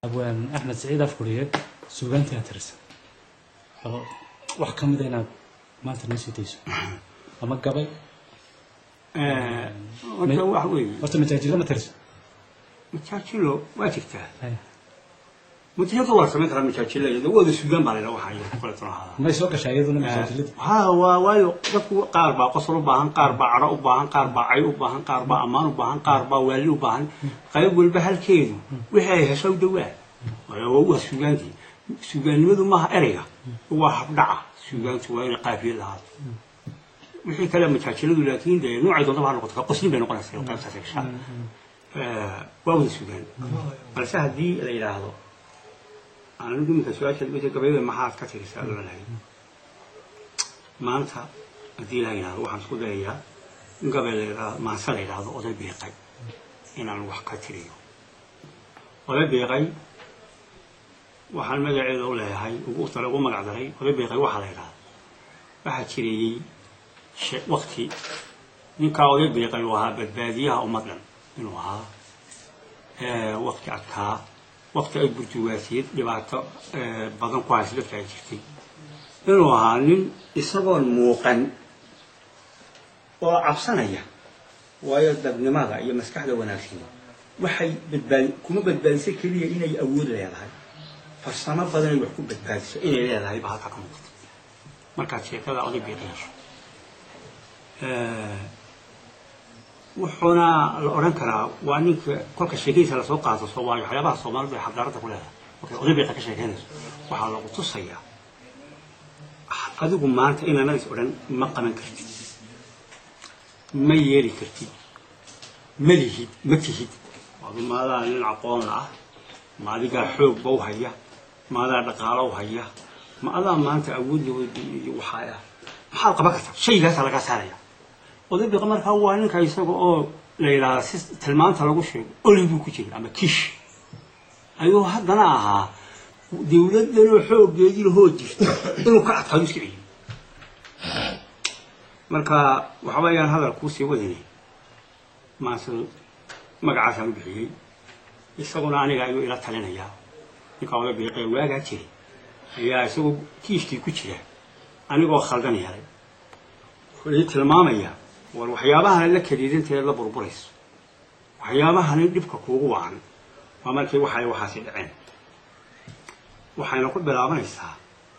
abwaan axmed saciid afkuriye suugaantii aad tirisa oo wax ka mida inaad maanta noo sii dayso ama gabay horta wax weeye horta majaajilo ma tirisa majaajilo waa jirtaa Haya. majaajilka waa samayn karaa majaajilo iyada wada suugaan baa layidha waxaa iyo kale tuna ahaada may soo gashaa iyaduna majaajilada ha waa waayo dadku qaar baa qosol u baahan qaar baa cadho u baahan qaar baa cay u baahan qaar baa ammaan u baahan qaar baa waali u baahan qayb walba halkeedu wixii ay hesho u dhowaa waayo waa suugaantii suugaannimadu maaha ereyga waa habdhaca suugaantu waa inay qaafiyad lahaato wixii kale majaajiladu laakiin dee noocay doonta ha noqoto ka qoslin bay noqonaysaa qaybtaas gashaa waa wada suugaan balse haddii la yidhaahdo anigu iminka su-aasha wixii gabayada maxaad ka tirisaa loo lahayd maanta haddii la yidhahdo waxaan isku dayayaa in gabay la yidhahdo maanse la yidhahdo oday biiqay inaan wax ka tiriyo oday biiqay waxaan magaceeda u leeyahay ugu tale ugu magac daray oday biiqay waxaa la yidhahda waxaa jireeyey she- wakti ninkaa oday biiqay uu ahaa badbaadiyaha ummad dhan inuu ahaa wakti adkaa wakti ay burjuwaasiyad dhibaato eh, badan ku haysa dadka ay jirtay inuu ahaa nin isagoon muuqan oo cabsanaya waayo dadnimada iyo maskaxda wanaagsan waxay badbaadi kuma badbaadiso keliya inay awood leedahay farsamo badan ay wax ku badbaadiso inay leedahay baa halkaa ka muuqata markaad sheekada oday biiqa yeesho Eh, wuxuuna la odhan karaa waa ninka kolka sheekadiisa lasoo qaato soomaaliya waxyaabaha soomaalidu ay xadaaradda ku leedahay markay oday biiqa ka sheekeynayso waxaa lagu tusayaa adigu maanta inaanadis odhan ma qaban kartid ma yeeli kartid ma lihid ma tihid adu maadaa nin aqoon ah ma adigaa xoogba u haya ma adaa dhaqaalo u haya ma adaa maanta awood iyo waxaa ah maxaad qaban kartaa shaygaasaa lagaa saaraya oday biiqa markaa waa ninka isaga oo la yidhaahda si tilmaanta lagu sheego oli buu ku jira ama kish ayuu haddana ahaa dawladdanoo xooggeedii lahoo jirta inuu ka adkaado iska celiyo marka waxa weeyaan hadal kuusii wadine maase magacaasaan u bixiyey isaguna aniga ayuu ila talinayaa ninka oday biiqee waagaa jiray ayaa isagoo kiishkii ku jira anigoo khaldan helay wuxuu ii tilmaamayaa war waxyaabahan la kadiidanteed la burburayso waxyaabahani dhibka kuugu wacan waa markii waxay waxaasi dhaceen waxayna ku bilaabanaysaa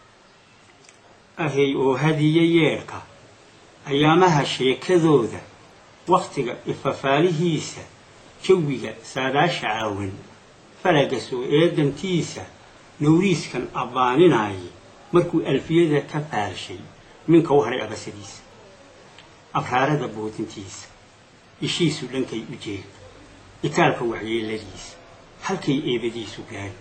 ahay oo hadiye yeedhka ayaamaha sheekadooda waktiga ifafaalihiisa jawiga saadaasha caawan falaga soo eedantiisa nawriiskan abbaaninaaye markuu alfiyada ka faalshay minka u hadhay abasadiisa abraarada boodintiisa ishiisu dhankay u jeeg itaalka waxyeeladiisa halkay eebadiisu gaadhi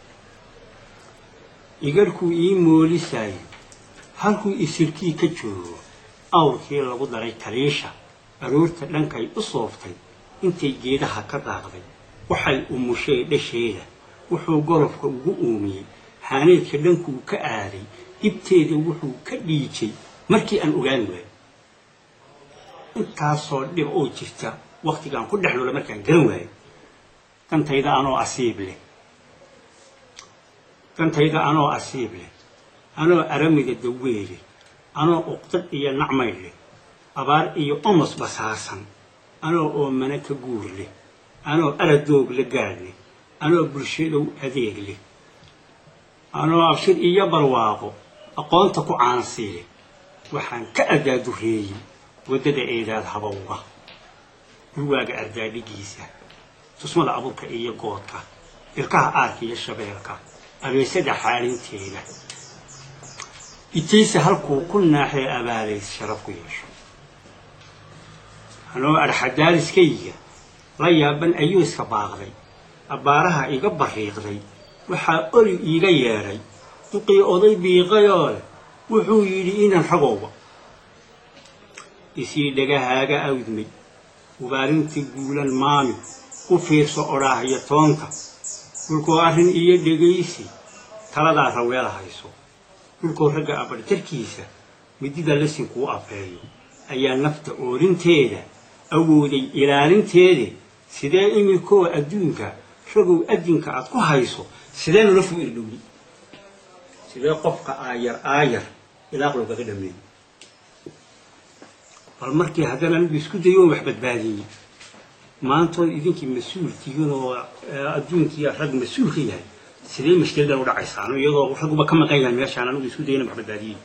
igarhkuu ii moolisayo halkuu isirkii ka joogo awrkii lagu daray taliisha aroorta dhankay u sooftay intay geedaha ka daaqday waxay umushay dhasheeda wuxuu golofka ugu uumiyey haaneedka dhankuu ka aaday dhibteeda wuxuu ka dhiijay markii aan ogaan waayo intaasoo dhib oo jirta waktigaan ku dhex noola markaan garan waayo dantayda anoo asiib leh dantayda anoo asiib leh anoo aramida daweele anoo uqdad iyo nacmay leh abaar iyo omos basaasan anoo oomana ka guur leh anoo aradoog la gaadh leh anoo bulshadow adeeg leh anoo abshir iyo barwaaqo aqoonta ku caansii leh waxaan ka adaadureeyey waddada eedaad habowga gurwaaga ardaadhigiisa tusmada abuurka iyo goodka ilkaha aarka iyo shabeelka abeesada xaalinteeda itayse halkuu ku naaxee abaalays sharaf ku yeesho anoo arxadaaliskayga la yaaban ayuu iska baaqday abbaaraha iga barriiqday waxaa oli iiga yeedhay duqii oday biiqayoo leh wuxuu yidhi inan ragowba isii dhagahaaga awdmay ubaarintii guulan maami u fiirso odhaahyo toonta dhulkoo arrin iyo dhegaysi taladaa raweela hayso dhulkoo ragga abarjarkiisa midida lasin kuu afeeyo ayaa nafta oorinteeda awooday ilaalinteeda sidee iminkoo adduunka ragow adinka aad ku hayso sidee noloshu irdhowdi sidee qofka aayar aayar ilaaq loogaga dhameeyo bal markii haddana anigu isku dayo oo wax badbaadiyey maantood idinkii mas-uul tihiin oo adduunkii rag mas-uul ka yahay sidee mashkiladan u dhacaysaan iyadoo ragguba ka maqan yahay meeshaan anigu isku dayana wax badbaadiyey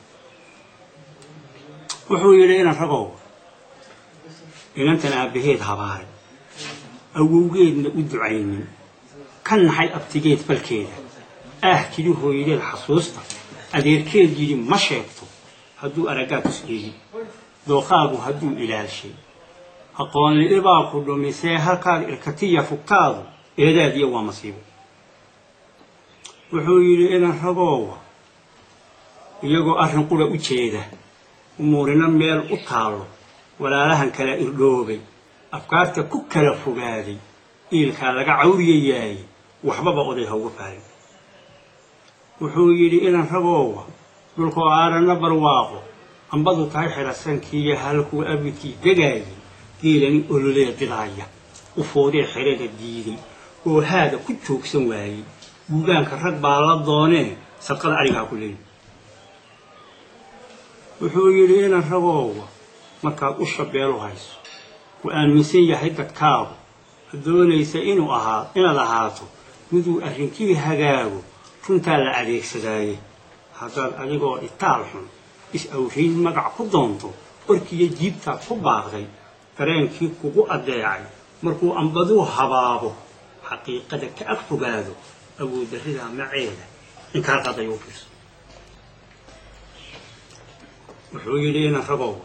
wuxuu yidhi inan ragow inantan aabbaheed habaaray awowgeedna u ducaynin ka naxay abtigeed falkeeda ah kili hooyadeed xasuusta adeerkeed yidhi ma sheegto hadduu araggaa tusdheegi dooqaagu hadduu ilaalshay aqoonli-ibaa ku dhumisee halkaad irkatiya fugtaadu eedaadiya waa masiibo wuxuu yidhi inan ragoowa iyagoo arrin qura u jeeda umuurina meel u taallo walaalahan kala irdhoobay afkaarta ku kala fogaaday iilkaa laga cawriyayaay waxbaba oday hauga faalin wuxuu yidhi inan ragoowa dhulkoo aaranna barwaaqo ambadu tahay xidhasankiiyo halkuu abidkii degaayay geelani ololee didaaya u foodee xerada diiday oo haada ku joogsan waayey guugaanka rag baa la doonee sadqada arigaa ku leeyi wuxuu yidhi inan ragoowa markaad u shabeelu hayso ku aaminsan yahay dadkaagu doonaysa inuu ahaa inaad ahaato miduu arrinkii hagaago runtaa la adeegsadaaye haddaad adigoo itaal xun is-awrayn magac ku doonto warkiiyo jiibtaad ku baaqday dareenkii kugu addeecay markuu ambaduu habaabo xaqiiqada ka ag fogaado awooddarridaa maceeda inkaa qaday u fiirso wuxuu yidhi inan ragoowa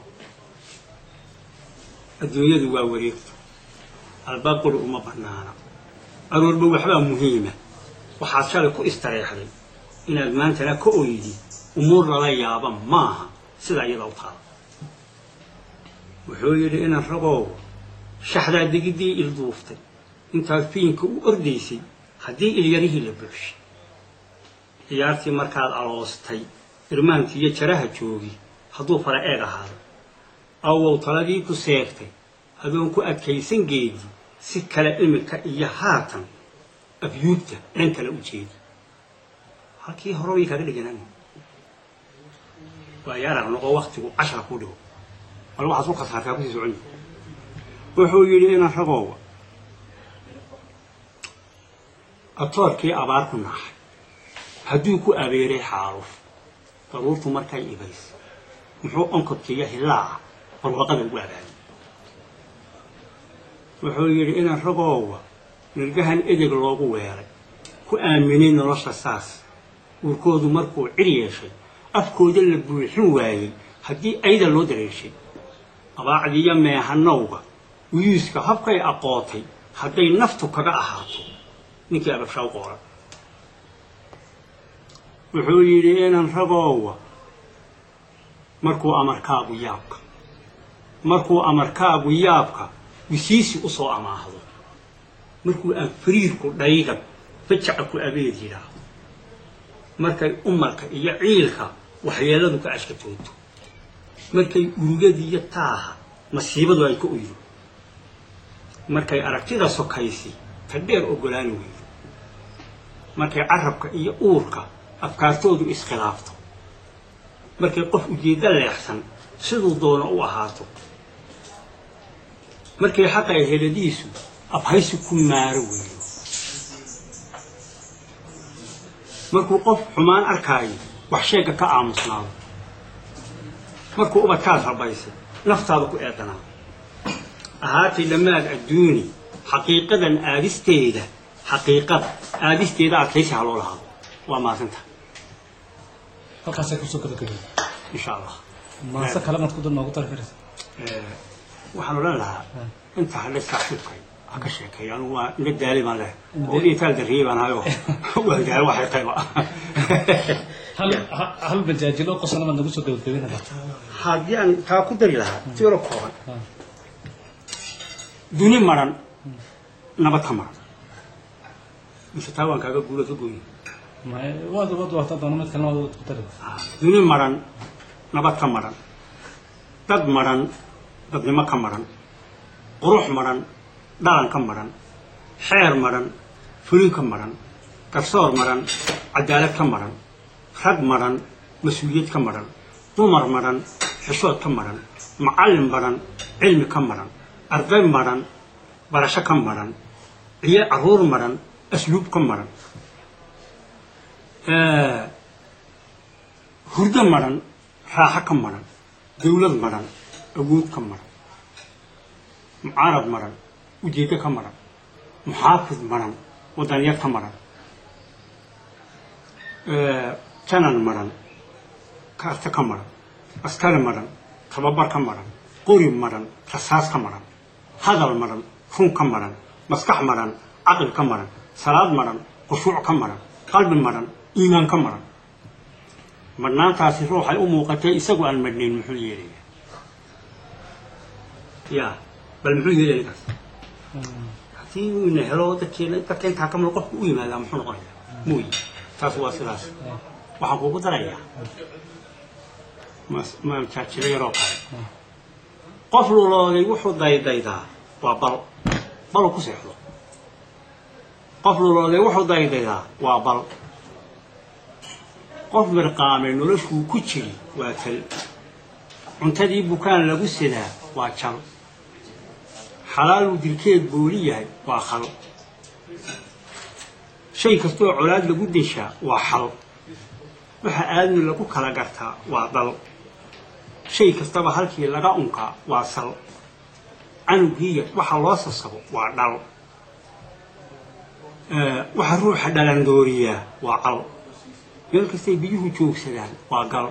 adduunyadu waa wareegto albaab quri uma bannaana aroorba waxbaa muhiima waxaad shalay ku istareexday inaad maantana ka oydi umuur lala yaaba maaha sidaa iyada u taala wuxuu yidhi inan ragoowa shaxdaa degiddii ilduuftay intaad fiinka u ordaysay haddii ilyarihii la buuxshay ciyaartii markaad aloostay irmaankii iyo jaraha joogi hadduu fara eeg ahaado awow taladii ku seegtay adoon ku adkaysan geedi si kale imika iyo haatan abyuubta dhan kale u jeedi halkii hore way kaaga dhiganaan waayo arag noqo waktigu cashara ku dhigo bal waxaad ku khasaartaa kusii socon wuxuu yidhi inan ragoowa atoorkii abaar ku naaxay hadduu ku abeeray xaaluf daruurtu markay ibays muxuu onkodkiiyo hillaaca barwaqada ugu abaayay wuxuu yidhi inan ragoowa nirgahan edeg loogu weelay ku aaminay nolosha saas uurkoodu markuu cir yeeshay afkooda la buuxin waayey haddii ayda loo dareeshay abaacdiiyo meehanowga wiyuuska habkay aqootay hadday naftu kaga ahaato ninkii ababshaa u qooran wuxuu yidhi inan ragoowa markuu amarkaagu yaabka markuu amarkaagu yaabka wisiisi u soo amaahdo markuu aan fariirku dhaygan fajaca ku abeed yidhaahdo markay umarka iyo ciilka waxyeeladu ka ashkatooto markay urugadiiyo taaha masiibadu ay ka oydo markay aragtida sokaysi ta dheer oggolaani weydo markay carabka iyo uurka afkaartoodu iskhilaafto markay qof ujeeddo leexsan siduu doono u ahaato markay xaqay heladiisu afhaysi ku maaro weeyo markuu qof xumaan arkaayo wax sheegga ka aamusnaado markuu ubadkaad rabaysay naftaada ku eedanaado ahaatay dhammaad adduuni xaqiiqadan aadisteeda xaqiiqada aadisteeda adkaysi ha loo lahaado waa maasanta halkaasay kusoo gabagabay insha allah maase kale maad ku dul noogu dari karaysa waxaan odhan lahaa inta hadhe saaxiibkay ha ka sheekeeyo anigu waa ila daali baan leh oo itaal darriyey baan hayo waa daali waxay qayba hal ha- hal bajaajilo qosana maad nagu soo gabagabinada haddii aan taa ku dari lahaa tiro kooban duni maran nabad ka maran mise taa waan kaaga guula ka gooyin waad waad waata doona mid kalena waad ku dari duni maran nabad ka maran dad maran dadnimo ka maran qurux maran dhalan ka maran xeer maran fulin ka maran garsoor maran cadaalad ka maran rag maran mas-uuliyad ka maran dumar maran xishood ka maran macallin maran cilmi ka maran arday maran barasho ka maran ciyo carruur maran asluub ka maran hurdo maran raaxo ka maran dawlad maran awood ka maran mucaarad maran ujeeddo ka maran muxaafid maran wadanyar ka maran janan maran kaarta ka maran askari maran tababar ka maran qori maran rasaas ka maran hadal maran run ka maran maskax maran caqli ka maran salaad maran khushuuc ka maran qalbi maran iimaan ka maran marnaantaasi ruuxay u muuqatay isagu aan madhnayn muxuu yeelaya ya bal muxuu yeelaya ninkaas haddii uu ina helo dadkeena dadka intaa kamida qofku u yimaadaa muxuu noqonaya muuyi taas waa sidaas waxaan kuugu darayaa majaajiro yaroo kale qof lulooday wuxuu daydaydaa waa bal balu ku seexdo qof lulooday wuxuu daydaydaa waa bal qof mirqaamay noloshuu ku jiri waa tal cuntadii bukaan lagu sidaa waa jal xalaaluu dilkeed booli yahay waa khal shay kastoo colaad lagu deshaa waa xal waxa aadmi lagu kala gartaa waa dal shay kastaba halkii laga unkaa waa sal canugiiya waxa loo sasabo waa dhal waxa ruuxa dhalandooriyaa waa cal meel kastay biyuhu joogsadaan waa gal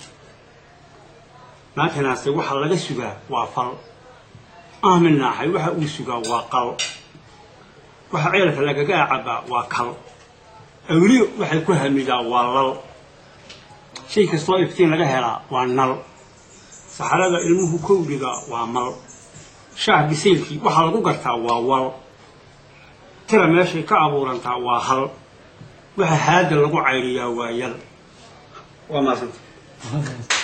naakanaase waxa laga sugaa waa fal ahmin naaxay waxa uu sugaa waa qal waxa ceelka lagaga cabaa waa kal awliyo waxay ku hamidaa waa lal shay kastoo iftiin laga helaa waa nal saxarada ilmuhu kowdhiga waa mal shaah bisaylkii waxaa lagu gartaa waa wal tira meeshay ka abuurantaa waa hal waxa haada lagu cayriyaa waa yal waa maasanta